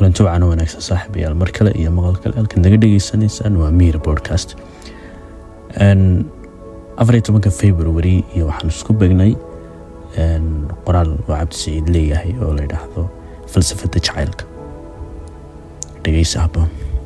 kulanti wacan wanaagsan saaxiibayaal mar kale iyo maqal kale halkaad naga dhegeysanaysaan waa miir podcast afar iyo tobanka february iyo waxaan isku begnay qoraal oo cabdisiciid leeyahay oo la yidhaahdo falsafada jacaylka dhegeysa haboon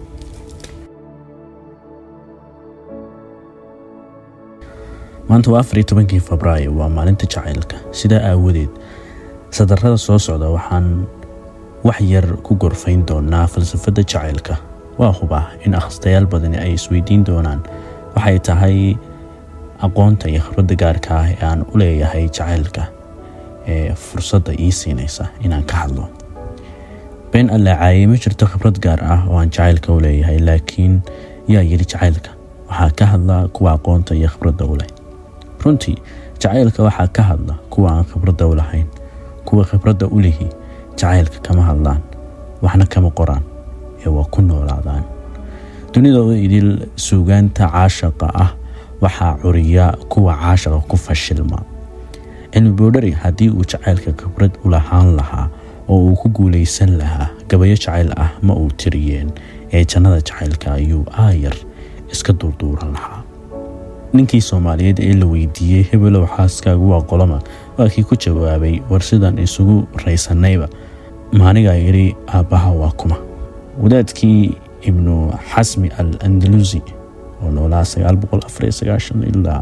maanta waa afar iyo tobankii febraayo waa maalinta jacaylka sidaa aawadeed sadarada soo socda waxaan wax yar ku gorfayn doonaa falsafada jacaylka waa hubaa in akhristayaal badani ay isweydiin doonaan waxay tahay aqoonta iyo khibradda gaarka ah ee aan u leeyahay jacaylka ee fursadda ii siinaysa inaan ka hadlo been allaacaaye ma jirto khibrad gaar ah oo aan jacaylka u leeyahay laakiin yaa yidhi jacaylka waxaa ka hadla kuwa aqoonta iyo khibradda u leh runtii jacaylka waxaa ka hadla kuwa aan khibradda u lahayn kuwa khibradda u lihi jacaylka kama hadlaan waxna kama qoraan ee waa ku noolaadaan dunidooda idil suugaanta caashaqa ah waxaa curiya kuwa caashaqa ku fashilma cilmi boodhari haddii uu jacaylka khibrad u lahaan lahaa oo uu ku guulaysan lahaa gabayo jacayl ah ma uu tiriyeen ee jannada jacaylka ayuu aayar iska durduuran lahaa ninkii soomaaliyeed ee la weydiiyey hebelow xaaskaagu waa qoloma waa kii ku jawaabay war sidaan isugu raysanayba maanigaa yidhi aabbaha waa kuma wadaadkii ibnu xasmi al andalusi oo noolaa ilaa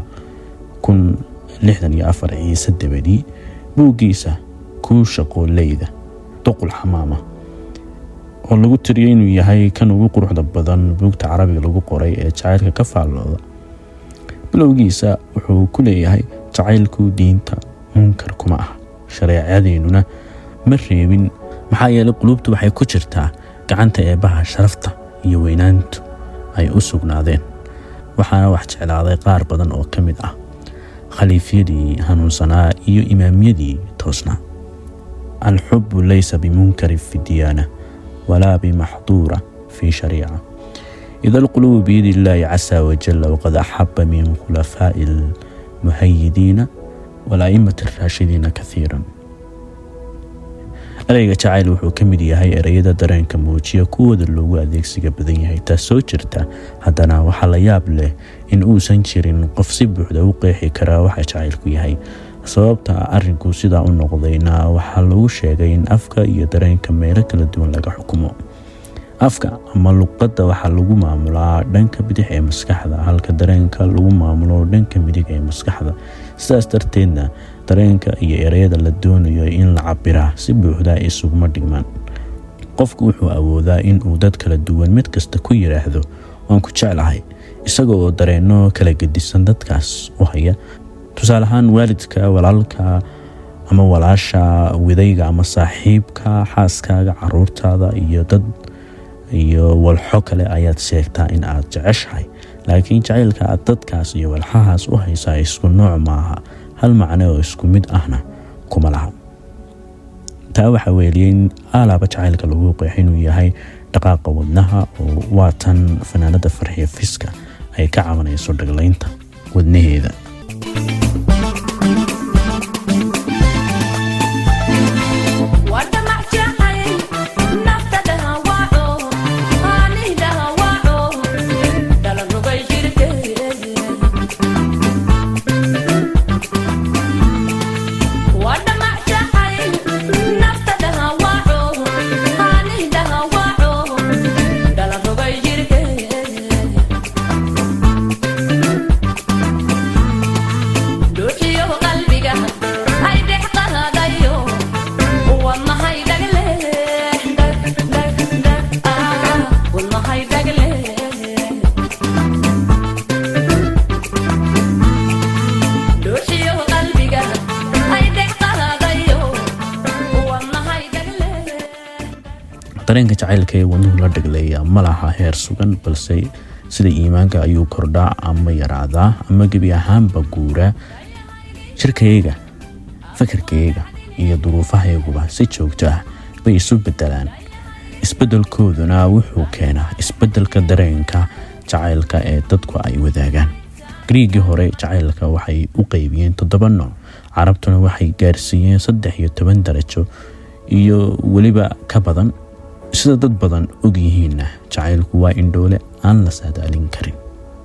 ciise dabadii buuggiisa kuu shaqooleyda duqul xamaama oo lagu tiriyay inuu yahay kan ugu quruxda badan buugta carabiga lagu qoray ee jacaylka ka faallooda bilowgiisa wuxuu ku leeyahay jacaylku diinta munkar kuma ah shareecadeennuna ma reebin maxaa yeelay quluubtu waxay ku jirtaa gacanta eebbaha sharafta iyo weynaantu ay u sugnaadeen waxaana wax jeclaaday qaar badan oo ka mid ah khaliifyadii hanuunsanaa iyo imaamyadii toosnaa alxubu laysa bimunkarin fi diyaana walaa bimaxduura fi shariica ida alqulubu biyadi illaahi casa wajalla waqad axaba min khulafaa'i almuhayidiina walaa'imati araashidiina kaiiran ereyga jacayl wuxuu ka mid yahay ereyada dareenka muujiya kuwooda loogu adeegsiga badan yahay taas soo jirta haddana waxaa la yaab leh in uusan jirin qof si buuxda u qeexi karaa waxa jacaylku yahay sababta arinku sidaa u noqdayna waxaa lagu sheegay in afka iyo dareenka meelo kala duwan laga xukumo afka ama luqadda waxaa lagu maamulaa dhanka bidix ee maskaxda halka dareenka lagu maamulo dhanka midig ee maskaxda sidaas darteedna dareenka iyo ereyada la doonayo in la cabiraa si buuxda isuguma dhigmaan qofku wuxuu awoodaa inuu dad kala duwan mid kasta ku yidhaahdo waan ku jeclahay isaga oo dareenno kala gedisan dadkaas u haya tusaale ahaan waalidka walaalka ama walaasha widayga ama saaxiibka xaaskaaga caruurtaada iyo dad iyo walxo kale ayaad sheegtaa in aad jeceshahay laakiin jacaylka aad dadkaas iyo walxahaas u haysaa isku nooc maaha hal macne oo isku mid ahna kuma laha taa waxaa weeliyey in aalaaba jacaylka lagu qeex inuu yahay dhaqaaqa wadnaha oo waa tan fanaanada farxiya fiska ay ka cabanayso dhaglaynta wadnaheeda dareenka jacaylka ee wadnuhu la dhagleeya ma laha heer sugan balse sida iimaanka ayuu kordhaa ama yaraadaa ama gebi ahaanba guuraa jirkayga fakarkayga iyo duruufahayaguba si joogto ah bay isu bedelaan isbedelkooduna wuxuu keenaa isbedelka dareenka jacaylka ee dadku ay wadaagaan griigii hore jacaylka waxay u qeybiyeen toddoba nooc carabtuna waxay gaarsiiyeen saddex iyo toban darajo iyo weliba ka badan sida dad badan og yihiinna jacaylku waa indhoole aan la saadaalin karin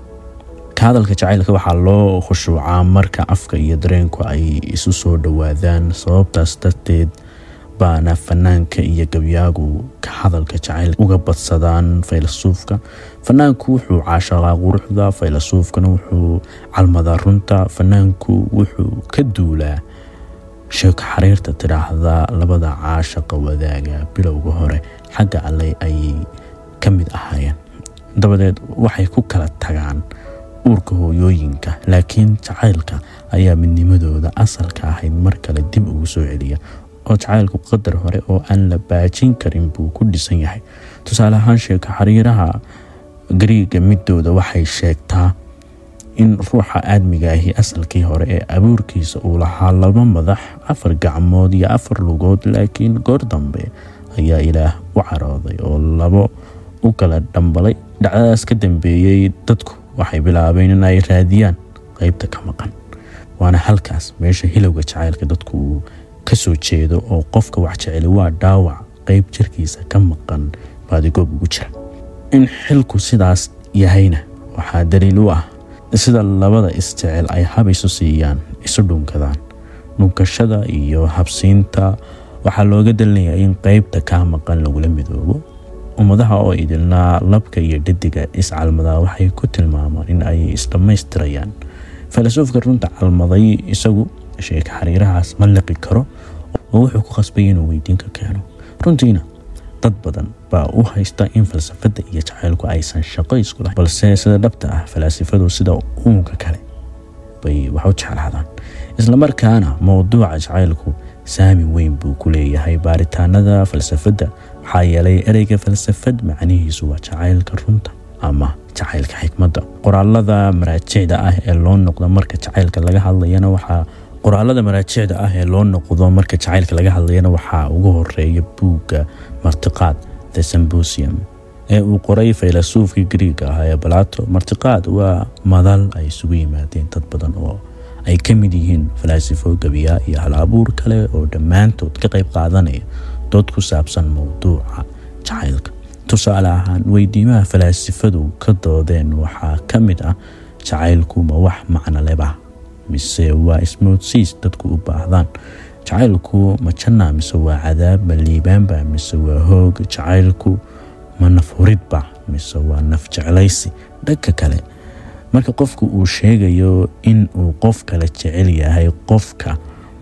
ka hadalka jacaylka waxaa loo khushuucaa marka afka iyo dareenku ay isu soo dhowaadaan sababtaas darteed baana fanaanka iyo gabyaagu ka hadalka jacayl uga badsadaan faylasuufka fanaanku wuxuu caashaqaa quruxda faylasuufkana wuxuu calmadaa runta fanaanku wuxuu ka duulaa sheeko xariirta tidhaahda labada caashaqa wadaaga bilowga hore xagga alle ayay ka mid ahaayeen dabadeed waxay ku kala tagaan uurka hooyooyinka laakiin jacaylka ayaa midnimadooda asalka ahayd mar kale dib ugu soo celiya oo jacaylku qadar hore oo aan la baajin karin buu ku dhisan yahay tusaale ahaan sheeko xariiraha gariiga midooda waxay sheegtaa in ruuxa aadmiga ahi asalkii hore ee abuurkiisa uu lahaa laba madax afar gacmood iyo afar lugood laakiin goor dambe ayaa ilaah u carooday oo labo u kala dhambalay dhacdadaas ka dambeeyey dadku waxay bilaabeen in ay raadiyaan qeybta ka maqan waana halkaas meesha hilowga jacaylka dadku uu ka soo jeedo oo qofka wax jeceli waa dhaawac qeyb jirkiisa ka maqan baadigoob ugu jira in xilku sidaas yahayna waxaa daliil u ah sida labada isjecel ay hab isu siiyaan isu dhunkadaan dhunkashada iyo habsiinta waxaa looga dalinayaa in qeybta kaa maqan lagula midoobo ummadaha oo idilnaa labka iyo dhadiga iscalmadaa waxay ku tilmaamaan in ay isdhammaystirayaan falasufka runta calmaday isagu sheeka xariirahaas ma liqi karo oo wuxuu ku qasbay inuu weydiin ka keeno runtiina dad badan baa u haysta in falsafadda iyo jacaylku aysan shaqo isku lahayn balse sida dhabta ah falaasifadu sida uunka kale bay wax u jeclaadaan islamarkaana mowduuca jacaylku saami weyn buu ku leeyahay baaritaanada falsafadda maxaa yeelay ereyga falsafad macnihiisu waa jacaylka runta ama jacaylka xikmadda qoraalada maraajicda ah ee loo noqdo marka jacaylka laga hadlayana waxaa qoraalada maraajicda ah ee loo noqdo marka jacaylka laga hadlayana waxaa ugu horeeya buugga martiqaad the symposium ee uu qoray faylasuufkii griiga ah ee balato martiqaad waa madal ay isugu yimaadeen dad badan oo ay ka mid yihiin falaasifo gabiya iyo hal abuur kale oo dhammaantood ka qayb qaadanaya dood ku saabsan mowduuca jacaylka tusaale ahaan weydiimaha falaasifadu ka doodeen waxaa ka mid ah jacaylku ma wax macno leba mise waa ismoodsiis dadku u baahdaan jacaylku ma janna mise waa cadaab ma liibaanba mise waa hoog jacaylku ma naf huridba mise waa naf jeclaysi dhanka kale marka qofku uu sheegayo in uu qof kale jecel yahay qofka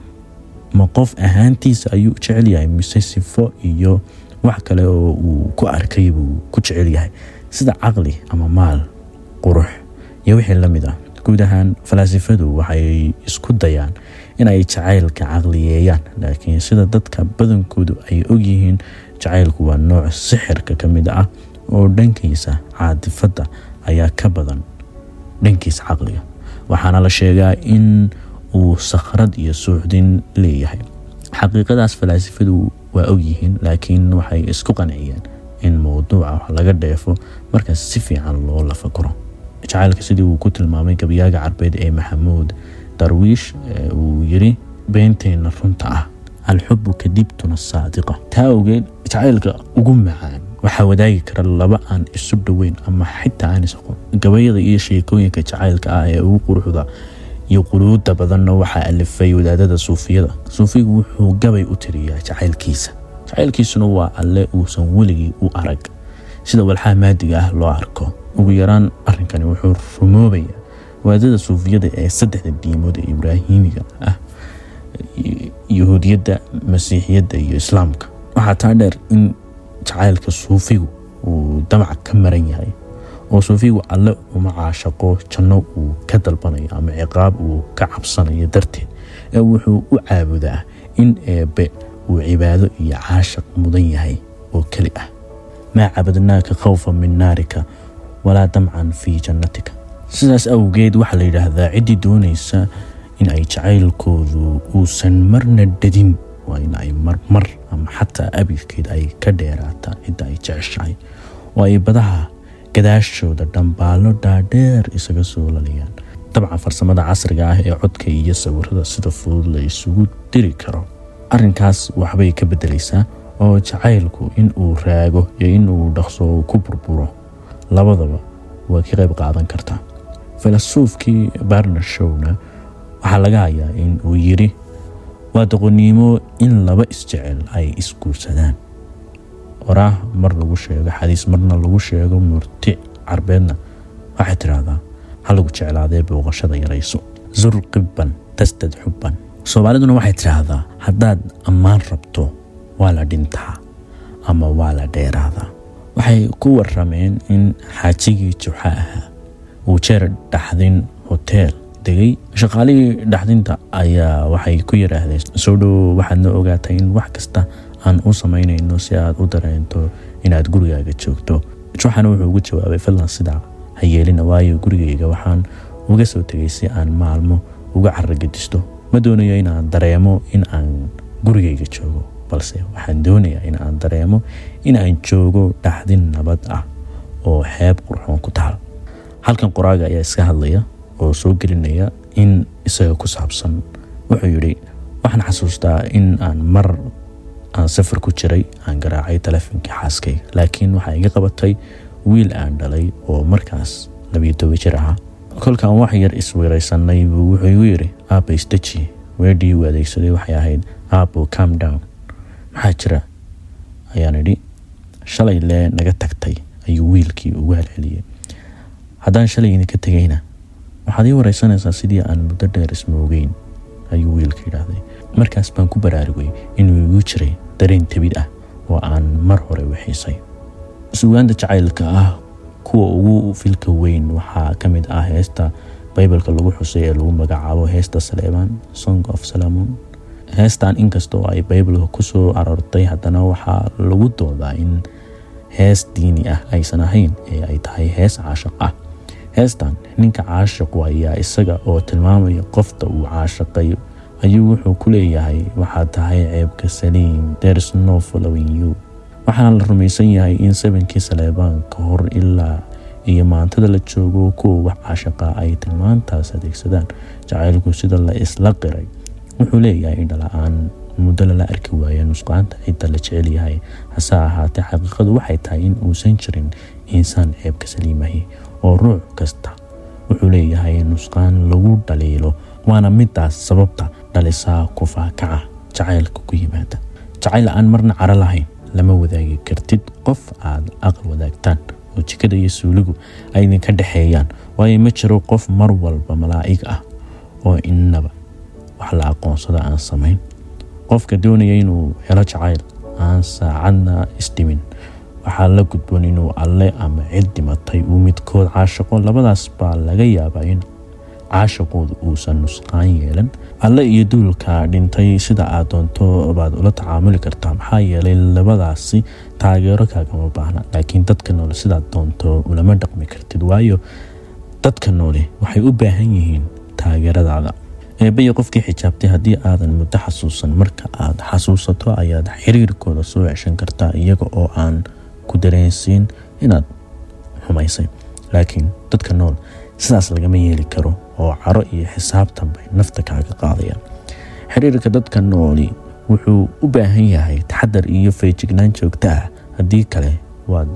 ma qof ahaantiisa ayuu jecel yahay mise sifo iyo wax kale oo uu ku arkay buu ku jecel yahay sida caqli ama maal qurux iyo wixii la mid ah guud ahaan falaasifadu waxay isku dayaan inay jacaylka caqliyeeyaan laakiin sida dadka badankoodu ay ogyihiin jacaylku waa nooc sixirka ka mid ah oo dhankiisa caadifadda ayaa ka badan dhankiisa caqliga waxaana la sheegaa in uu sakhrad iyo suuxdin leeyahay xaqiiqadaas falaasifadu waa ogyihiin laakiin waxay isku qanciyeen in mowduuca wax laga dheefo markaas si fiican loo lafakuro jacaylka sidii uu ku tilmaamay gabyaaga carbeed ee maxamuud darwiish uu yiri beenteenna runta ah alxubu kadibtuna saadiqa taa ogeed jacaylka ugu macaan waxaa wadaagi kara laba aan isu dhoweyn ama xitaa aan isaqoon gabayada iyo sheekooyinka jacaylka ah ee ugu quruxda iyo quluuda badanna waxaa alifay wadaadada suufiyada suufigu wuxuu gabay u tiriyaa jacaylkiisa jacaylkiisuna waa alle uusan weligii u arag sida walxaha maadiga ah loo arko ugu yaraan arrinkani wuxuu rumoobaya wadaadada suufiyada ee saddexda diimood ee ibraahimiga ah yahuudiyadda masiixiyadda iyo islaamka waxaa taa dheer in jacaylka suufigu uu damac ka maran yahay oo suufigu alle uma caashaqo janno uu ka dalbanayo ama ciqaab uu ka cabsanayo darteed ee wuxuu u caabudaa in eebbe uu cibaado iyo caashaq mudan yahay oo keli ah maa cabadnaaka khawfa min naarika walaa damcan fii jannatika sidaas awgeed waxaa la yidhaahdaa ciddii doonaysa in ay jacaylkoodu uusan marna dhadin waa in ay marmar ama xataa abidkeed ay ka dheeraataa cidda ay jeceshahay oo ay badaha gadaashooda dhambaallo dhaadheer isaga soo laliyaan dabcan farsamada casriga ah ee codka iyo sawirada sida fudud la isugu diri karo arrinkaas waxbay ka beddelaysaa oo jacaylku in uu raago iyo in uu dhaqso ku burburo labadaba waa ka qayb qaadan kartaa filasuufkii barner showna waxaa laga hayaa in uu yidhi waa doqoniimo in laba isjecel ay isguursadaan oraah mar lagu sheego xadiis marna lagu sheego murti carbeedna waxay tidhaahdaa ha lagu jeclaadee booqashada yarayso zur qibban tasdad xubban soomaaliduna waxay tidhaahdaa haddaad ammaan rabto waa la dhintaa ama waa la dheeraadaa waxay ku warameen in xaajigii juxa ahaa uu jeer dhaxdin hoteel degay shaqaalihii dhaxdinta ayaa waxay ku yidhaahdeen soo dhow waxaadna ogaatay in wax kasta aan u samaynayno si aad u dareento inaad gurigaaga joogto juxana wuxuu ugu jawaabay fadlan sidaa ha yeelina waayo gurigayga waxaan uga soo tegay si aan maalmo uga caragedisto ma doonayo inaan dareemo in aan gurigayga joogo balse waxaan doonayaa in aan dareemo in aan joogo dhaxdin nabad ah oo xeeb qurxoon ku taal halkan qoraaga ayaa iska hadlaya oo soo gelinaya in isaga ku saabsan wuxuu yidhi waxaan xasuustaa in aan mar aan safar ku jiray aan garaacay telefonkii xaaskayga laakiin waxaa iga qabatay wiil aan dhalay oo markaas labiyo toba jir ahaa kolkaan wax yar isweeraysanay buu wuxuu igu yidhi aabba isdeji weedhii uu adeegsaday waxay ahayd aabbo calm down maxaa jira ayaan idhi shalay lee naga tagtay ayuu wiilkii ugu halceliyey haddaan shalay idinka tegayna waxaad ii wareysanaysaa sidii aan muddo dheer ismoogeyn ayuu wiilka yidhaahday markaas baan ku baraarugay inuu igu jiray dareen tebid ah oo aan mar hore wixiisay sugaanta jacaylka ah kuwa ugu filka weyn waxaa ka mid ah heesta baybalka lagu xusay ee lagu magacaabo heesta saleebaan song of salamon heestan inkastoo ay baybalka kusoo aroortay haddana waxaa lagu doodaa in hees diini ah aysan ahayn ee ay tahay hees caashaq ah heestan ninka caashaqu ayaa isaga oo tilmaamaya qofta uu caashaqay ayuu wuxuu ku leeyahay waxaad tahay ceebka saliim there's no following you waxaana la rumaysan yahay in sabankii saleebaan ka hor ilaa iyo maantada la joogo kuwa wax caashaqa ay tilmaantaas adeegsadaan jacaylku sida la isla qiray wuxuu leeyahay indhala-aan muddo lala arki waaya nusqaanta cidda la jecel yahay hase ahaatee xaqiiqadu waxay tahay in uusan jirin insaan ceebka saliimahi oo ruux kasta wuxuu leeyahay nusqaan lagu dhaliilo waana midaas sababta dhalisaa kufaakaca jacaylka ku yimaada jacayl aan marna caro lahayn lama wadaagi kartid qof aad aqal wadaagtaan oo jikada iyo suuligu ay idinka dhexeeyaan waayo ma jiro qof mar walba malaa'ig ah oo innaba wax la aqoonsada aan samayn qofka doonaya inuu helo jacayl aan saacadna isdhimin waxaa la gudboon inuu alle ama cid dhimatay uu midkood caashaqo labadaas baa laga yaabaa in caashaqooda uusan nusqaan yeelan alle iyo duulka dhintay sida aad doonto baad ula tacaamuli kartaa maxaa yeelay labadaasi taageero kaagama baahna laakiin dadka noole sidaad doonto ulama dhaqmi kartid waayo dadka noole waxay u baahan yihiin taageeradaada eebaya qofkii xijaabtay haddii aadan muddo xasuusan marka aad xasuusato ayaad xiriirkooda soo ceshan kartaa iyaga oo aan ku dareensiin inaad xumaysay laakiin dadka nool sidaas lagama yeeli karo oo caro iyo xisaabtan bay nafta kaaga qaadayaan xiriirka dadka nooli wuxuu u baahan yahay taxadar iyo feejignaan joogto ah haddii kale waad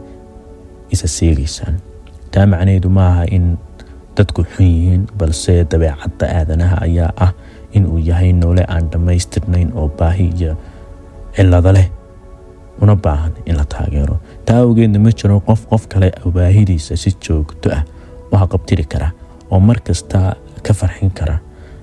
isa seegaysaan taa macnaheedu maaha in dadku xun yihiin balse dabeecadda aadanaha ayaa ah in uu yahay noole aan dhammaystirnayn oo baahi iyo cillado leh una baahan in la taageero taa awgeedna ma jiro qof qof kale baahidiisa si joogto ah u haqabtiri kara oo mar kasta ka farxin kara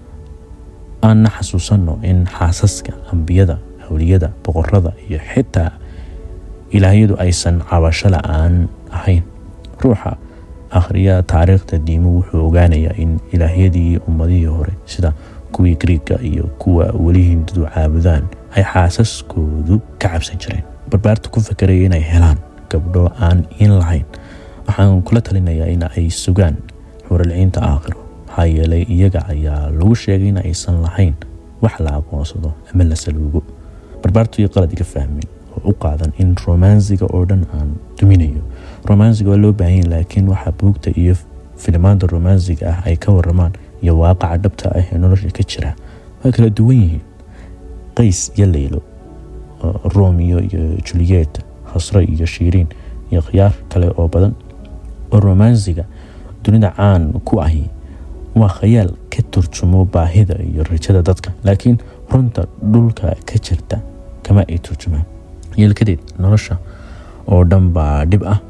aanna xasuusanno in xaasaska ambiyada hawliyada boqorada iyo xitaa ilaahyadu aysan cabasho la-aan ahayn ruuxa akhriya taariikhda diimu wuxuu ogaanayaa in ilaahyadii ummadihii hore sida kuwii griiga iyo kuwa weli hindadu caabudaan ay xaasaskoodu ka cabsan jireen barbaarta ku fakaraya inay helaan gabdho aan in lahayn waxaan kula talinayaa in ay sugaan xuralciinta aakhiro maxaa yeelay iyaga ayaa lagu sheegay in aysan lahayn wax la aqoonsado ama la saluugo barbaartu iyo qalad iga fahmin oo u qaadan in romansiga oo dhan aan duminayo romansiga waa loo baahanya laakiin waxaa buugta iyo filimaanta romansiga ah ay ka waramaan iyo waaqaca dhabta ah ee nolosha ka jira waa kala duwan yihiin qays iyo leylo romeo iyo juliet hasre iyo shiiriin iyo khiyaar kale oo badan oo romansiga dunida caan ku ahi waa khayaal ka turjumo baahida iyo rajada dadka laakiin runta dhulka ka jirta kama ay turjumaan yeelkadeed nolosha oo dhan baa dhib ah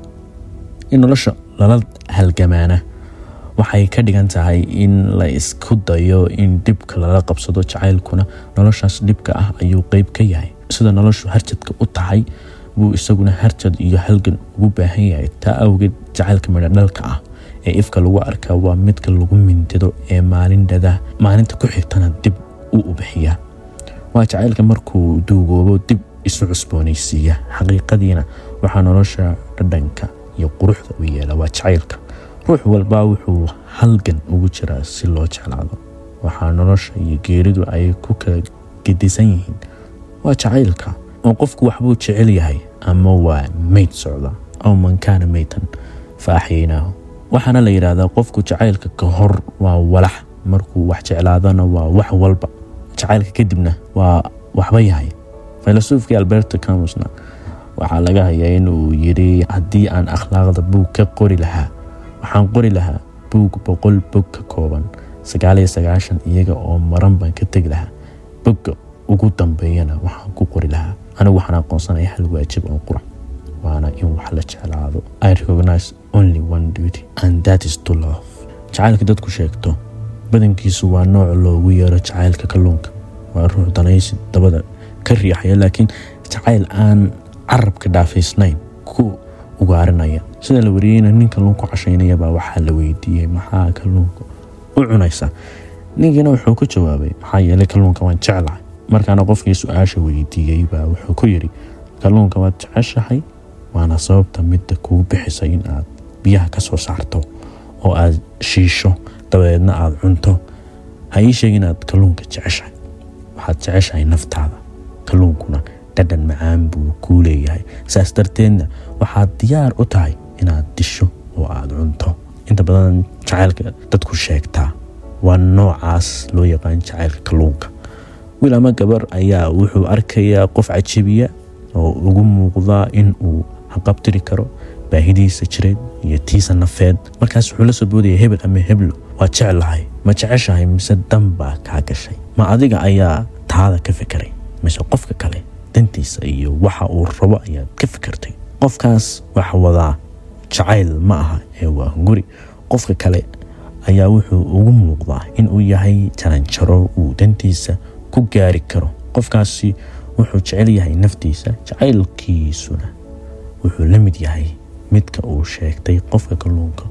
in nolosha lala halgamaana waxay ka dhigan tahay in la isku dayo in dhibka lala qabsado jacaylkuna noloshaas dhibka ah ayuu qeyb ka yahay sida noloshu harjadka u tahay buu isaguna harjad iyo halgan ugu baahan yahay taa awgeed jacaylka midho dhalka ah ee ifka lagu arkaa waa midka lagu mindido ee maalindhada maalinta ku xigtana dib u ubixiya waa jacaylka markuu duugoobo dib isu cusboonaysiiya xaqiiqadiina waxaa nolosha dhadhanka iyo quruxda u yeela waa jacaylka ruux walba wuxuu halgan ugu jiraa si loo jeclaado waxaa nolosha iyo geeridu ay ku kala gedisan yihiin waa jacaylka oo qofku waxbuu jecel yahay ama waa meyd socda aw man kaana meytan fa axyaynaahu waxaana la yidhaahdaa qofku jacaylka ka hor waa walax markuu wax jeclaadana waa wax walba jacaylka kadibna waa waxba yahay filasuufkii alberto camusna waxaa laga hayaa inuu yidhi haddii aan akhlaaqda buug ka qori lahaa waxaan qori lahaa buug boqol bog ka kooban sagaaliyo sagaashan iyaga oo maran baan ka tegi lahaa bogga ugu dambeeyana waxaan ku qori lahaa anigu waxaan aqoonsanaya hal waajib oo qura waana in wax la jeclaado i recognize only one duty and that is to love jacaylka dadku sheegto badankiisu waa nooc loogu yeero jacaylka kalluunka waa ruux danaysi dabada ka riixaya laakiin jacayl aan carabka dhaafaysnayn ku ugaarinaya sida la wariyeyna nin kalluunku cashaynayabaa waxaa la weydiiyey maxaa kalluunka u cunaysa ninkiina wuxuu ku jawaabay maxaa yeelay kalluunka waan jeclahay markaana qofkii su-aasha weydiiyey baa wuxuu ku yidhi kalluunka waad jeceshahay waana sababta midda kugu bixisay in aad biyaha ka soo saarto oo aad shiisho dabadeedna aada cunto ha ii sheeg inaad kalluunka jeceshahay waxaad jeceshahay naftaada kalluunkuna dhadhan macaan buu kuu leeyahay saas darteedna waxaad diyaar u tahay inaad disho oo aada cunto inta badan jacaylka dadku sheegtaa waa noocaas loo yaqaan jacaylka kalluunka wiil ama gabar ayaa wuxuu arkayaa qof cajabiya oo ugu muuqdaa in uu haqabtiri karo baahidiisa jireed iyo tiisa nafeed markaas wuxuu la soo boodaya hebel ama heblo waa jeclahay ma jeceshahay mise dan baa kaa gashay ma adiga ayaa taada ka fikiray mise qofka kale dantiisa iyo waxa uu rabo ayaad ka fikirtay qofkaas wax wadaa jacayl ma aha ee waa hunguri qofka kale ayaa wuxuu ugu muuqdaa inuu yahay jaranjaro uu dantiisa ku gaari karo qofkaasi wuxuu jecel yahay naftiisa jacaylkiisuna wuxuu la mid yahay midka uu sheegtay qofka kalluunka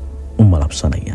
u malabsanaya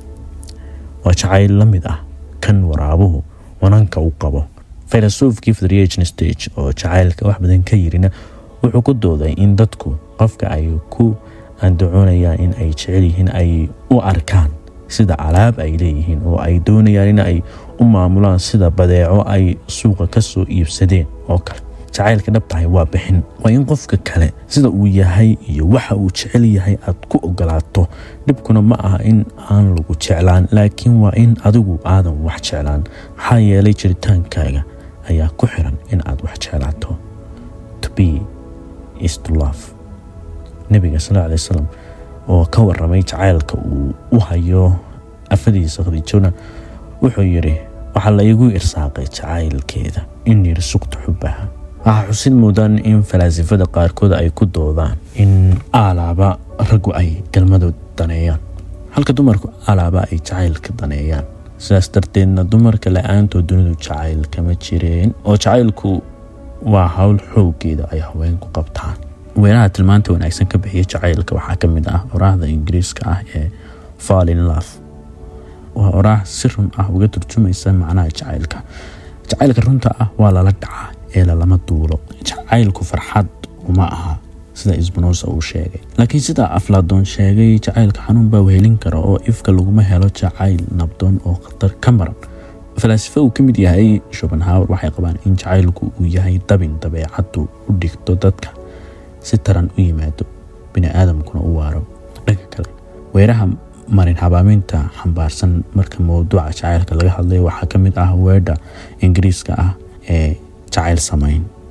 waa jacayl la mid ah kan waraabuhu wananka u qabo filasuufkii federiation stage oo jacaylka wax badan ka yirina wuxuu ku dooday in dadku qofka ay ku andacoonayaan in ay jecel yihiin ay u arkaan sida alaab ay leeyihiin oo ay doonayaan in ay u maamulaan sida badeeco ay suuqa ka soo iibsadeen oo kale jacaylka dhabtahay waa bixin waa in qofka kale sida uu yahay iyo waxa uu jecel yahay aad ku ogolaato dhibkuna ma aha in aan lagu jeclaan laakiin waa in adigu aadan wax jeclaan maxaa yeelay jiritaankaaga ayaa ku xiran in aad wax jeclaato to be is to love nebiga sal alay wasalam oo ka waramay jacaylka uu u hayo afadiisa khadiijona wuxuu yidhi waxaa la igu irsaaqay jacaylkeeda in yarsuqta xubbaha waxaa xusid muudaan in falaasifada qaarkood ay ku doodaan in alaaba raggu ay galmadood daneeyaan halka dumarku alaaba ay jacaylka daneeyaan sidaas darteedna dumarka la-aantood dunidu jacayl kama jireen oo jacaylku waa howl xooggeeda ay haweenku qabtaan weeraha tilmaanta wanaagsan ka bixiya jacaylka waxaa ka mid ah oraahda ingiriiska ah ee fall in love waa oraah si run ah uga turjumaysa macnaha jacaylka jacaylka runta ah waa lala dhacaa ee lalama duulo jacaylku farxad uma aha sida isbanosa uu sheegay laakiin sida aflaadoon sheegay jacaylka xanuun baa wehelin kara oo ifka laguma helo jacayl nabdoon oo khatar ka maran falaasifo uu ka mid yahay shopenhauer waxay qabaan in jacaylku uu yahay dabin dabeecaddu u dhigto dadka si taran u yimaado bini aadamkuna u waaro dhanka kale weeraha marin habaaminta xambaarsan marka mowduuca jacaylka laga hadlay waxaa ka mid ah weedha ingiriiska ah ee jacayl samayn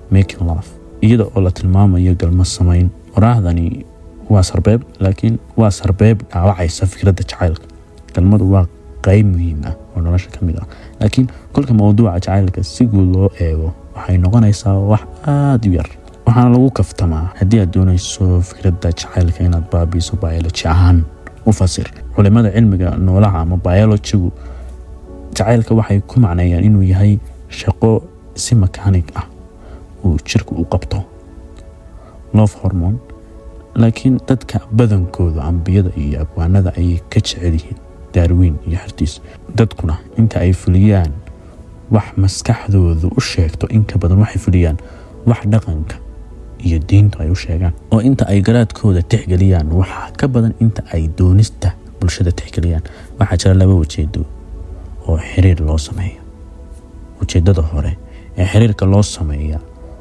making love iyada oo la tilmaamayo galmo samayn oraahdani waa sarbeeb laakiin waa sarbeeb dhaawacaysa fikradda jacaylka galmadu waa qeyb muhiim ah oo nolosha ka mid ah laakiin kolka mawduuca jacaylka si guud loo eego waxay noqonaysaa wax aada u yar waxaana lagu kaftamaa haddii aad doonayso fikradda jacaylka inaad baabiiso biology ahaan u fasir culimada cilmiga noolaha ama biologigu jacaylka waxay ku macneeyaan inuu yahay shaqo si makaanig ah uu jirku u qabto love hormone laakiin dadka badankooda ambiyada iyo abwaanada ayay ka jecel yihiin daarwiin iyo xertiis dadkuna inta ay fuliyaan wax maskaxdoodu u sheegto inka badan waxay fuliyaan wax dhaqanka iyo diintu ay u sheegaan oo inta ay garaadkooda tixgeliyaan waxaa ka badan inta ay doonista bulshada tixgeliyaan waxaa jira laba ujeedo oo xiriir loo sameeyo ujeedada hore ee xiriirka loo sameeya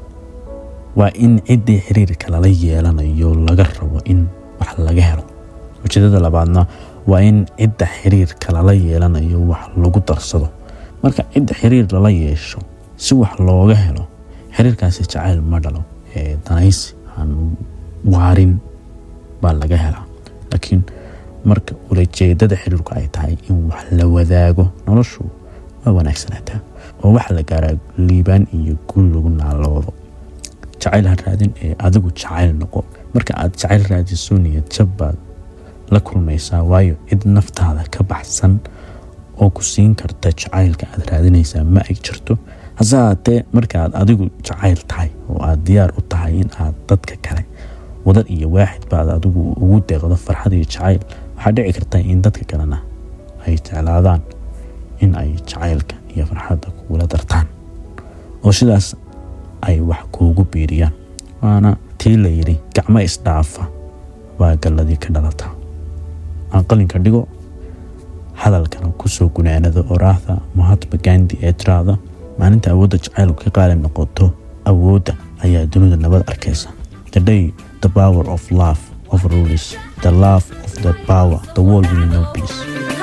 waa in ciddii xiriirka lala yeelanayo laga rabo in wax laga helo ujeedada labaadna waa in cidda xiriirka lala yeelanayo wax lagu darsado marka cidda xiriir lala yeesho si wax looga helo xiriirkaasi jacayl ma dhalo ee danaysi aan waarin baa laga helaa laakiin marka ulajeedada xiriirku ay tahay in wax la wadaago noloshu waa wanaagsanaataa oo waxa la gaaraa liibaan iyo guul lagu naaloodo jacayl ha raadin ee adigu jacayl noqo marka aad jacayl raadiso niyad jab baad la kulmaysaa waayo cid naftaada ka baxsan oo ku siin karta jacaylka aad raadinaysaa ma ay jirto hase haatee markaaad adigu jacayl tahay oo aad diyaar u tahay in aad dadka kale wadad iyo waaxid baad adigu ugu deeqdo farxad iyo jacayl waxaa dhici karta in dadka kalena ay jeclaadaan in ay jacaylka iyo farxadda kugula dartaan oo sidaas ay wax kuugu biiriyaan waana tii la yidhi gacmo isdhaafa baa galladii ka dhalataa aan qalinka dhigo hadalkana kusoo gunaanada oraahda mahatma gandi ee tiraada maalinta awoodda jacaylku ka qaali noqoto awoodda ayaa dunida nabad arkaysa the day the power of love overrules the love of the power the world will know peace